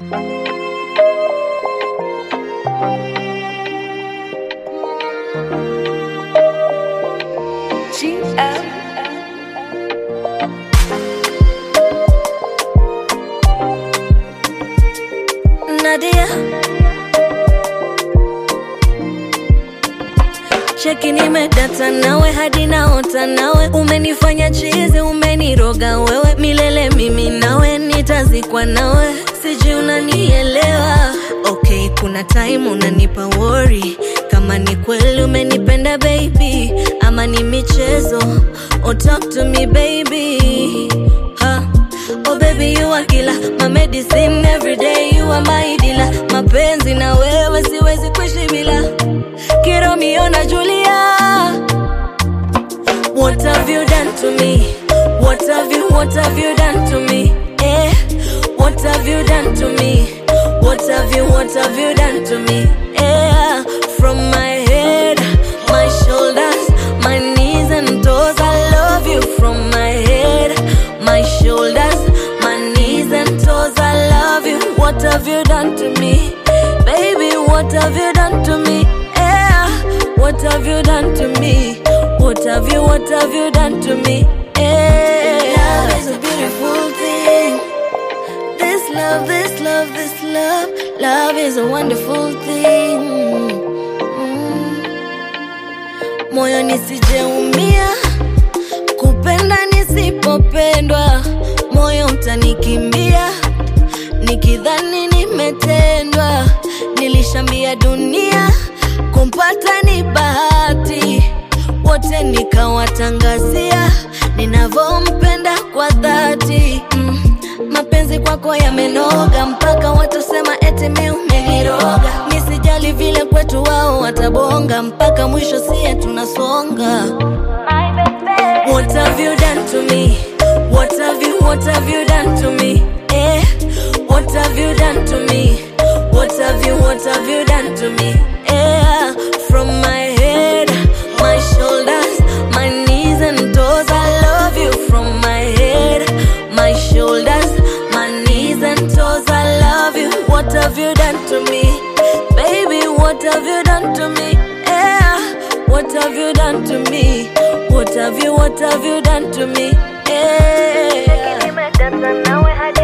Nadia cheki, nimedata nawe hadi naota nawe, umenifanya chizi, umeniroga wewe milele, mimi nawe nitazikwa nawe, sijui unanielewa. Okay, kuna time unanipa worry kama ni kweli umenipenda baby, ama ni michezo. Oh, talk to me baby ha. Oh baby you are killer, my medicine every day you are my dealer. Mapenzi na wewe siwezi kuishi bila Kiromeo na Julia. What have you done to me? What have you, what have you done to me? Eh, what have you done to me? What have you, what have you done to me? Eh, from my head, my shoulders, my knees and toes, I love you from my head, my shoulders, my knees and toes, I love you. What have you done to me? Baby, what have you done to me? Eh, what have you done to me? What have you, what have you done to me? Eh, love is a beautiful thing. This love, this love, this love, love is a wonderful thing. Mm. Moyo nisijeumia, kupenda nisipopendwa, moyo utanikimbia, nikidhani nimetendwa. Nilishambia dunia, kumpata ni bahati, wote nikawatangazia ninavyompenda kwa dhati mm. Mapenzi kwako yamenoga mpaka watasema eti mi umeniroga. Nisijali vile kwetu wao watabonga, mpaka mwisho sie tunasonga. What have you done to me? What have you, what have you done to me? Eh, what have you done to me? What have you, what have you done to me? Eh, from my head, my shoulders, my knees and toes, I love you from my head, my shoulders, my knees and toes, I love you. What have you done to me? Baby, what have you done to me? Eh, what have you done to me? What have you, what have you done to me? Eh. Nimedata nawe hadi